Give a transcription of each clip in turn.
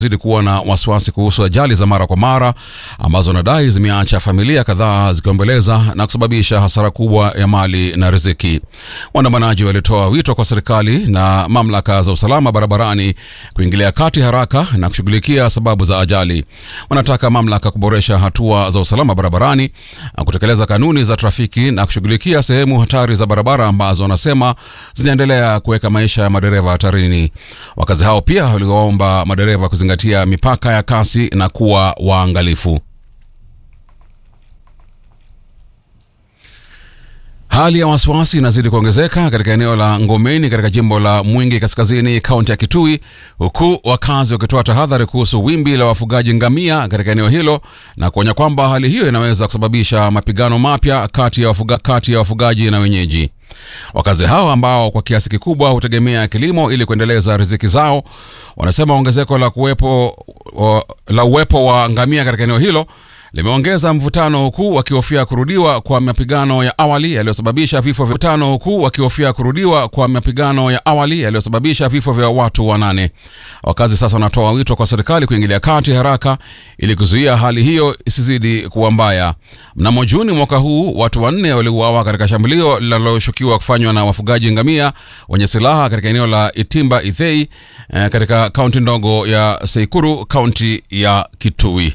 zidi kuwa na wasiwasi kuhusu ajali za mara kwa mara ambazo wanadai zimeacha familia kadhaa zikiomboleza na kusababisha hasara kubwa ya mali na riziki. Waandamanaji walitoa wito kwa serikali na mamlaka za usalama barabarani kuingilia kati haraka na kushughulikia sababu za ajali. Wanataka mamlaka kuboresha hatua za usalama barabarani, kutekeleza kanuni za trafiki na kushughulikia sehemu hatari za barabara ambazo wanasema zinaendelea kuweka maisha ya madereva hatarini. Wakazi hao pia waliwaomba madereva kuzingatia mipaka ya kasi na kuwa waangalifu. Hali ya wasiwasi inazidi kuongezeka katika eneo la Ngomeni katika jimbo la Mwingi Kaskazini, kaunti ya Kitui, huku wakazi wakitoa tahadhari kuhusu wimbi la wafugaji ngamia katika eneo hilo na kuonya kwamba hali hiyo inaweza kusababisha mapigano mapya kati ya wafuga, kati ya wafugaji na wenyeji. Wakazi hao ambao kwa kiasi kikubwa hutegemea kilimo ili kuendeleza riziki zao, wanasema ongezeko la kuwepo la uwepo wa ngamia katika eneo hilo limeongeza mvutano huku wakihofia kurudiwa kwa mapigano ya awali yaliyosababisha vifo vya mvutano huku wakihofia kurudiwa kwa mapigano ya awali yaliyosababisha vifo vya watu wanane. Wakazi sasa wanatoa wito kwa serikali kuingilia kati haraka ili kuzuia hali hiyo isizidi kuwa mbaya. Mnamo Juni mwaka huu watu wanne waliuawa katika shambulio linaloshukiwa kufanywa na wafugaji ngamia wenye silaha katika eneo la Itimba Ithei eh, katika kaunti ndogo ya Seikuru, kaunti ya Kitui.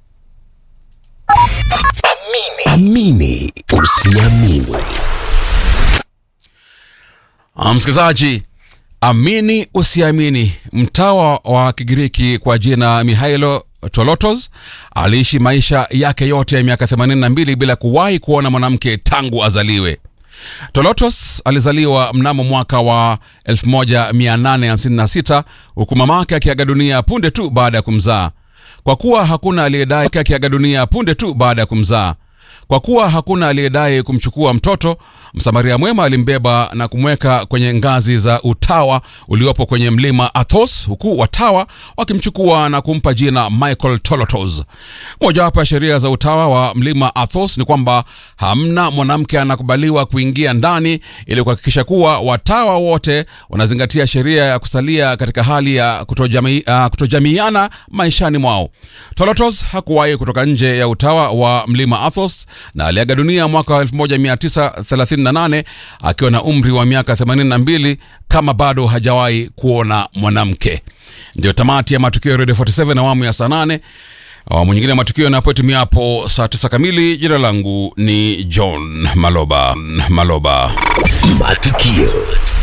Amini usiamini. Msikilizaji, amini usiamini, mtawa wa Kigiriki kwa jina Mihailo Tolotos aliishi maisha yake yote ya miaka 82 bila kuwahi kuona mwanamke tangu azaliwe. Tolotos alizaliwa mnamo mwaka wa 1856 huku mamake akiaga dunia punde tu baada ya kumzaa. Kwa kuwa hakuna aliyedai akiaga dunia punde tu baada ya kumzaa. Kwa kuwa hakuna aliyedai kumchukua mtoto, Msamaria mwema alimbeba na kumweka kwenye ngazi za utawa uliopo kwenye mlima Athos, huku watawa wakimchukua na kumpa jina Michael Tolotos. Mojawapo ya sheria za utawa wa mlima Athos ni kwamba hamna mwanamke anakubaliwa kuingia ndani, ili kuhakikisha kuwa watawa wote wanazingatia sheria ya kusalia katika hali ya kutojami, uh, kutojamiana maishani mwao. Tolotos hakuwahi kutoka nje ya utawa wa mlima Athos na aliaga dunia mwaka wa 1938 akiwa na umri wa miaka 82 kama bado hajawahi kuona mwanamke. Ndio tamati ya matukio ya Radio 47 awamu ya saa 8. Awamu nyingine ya matukio yanapotimia hapo saa 9 kamili. Jina langu ni John Maloba Maloba. Matukio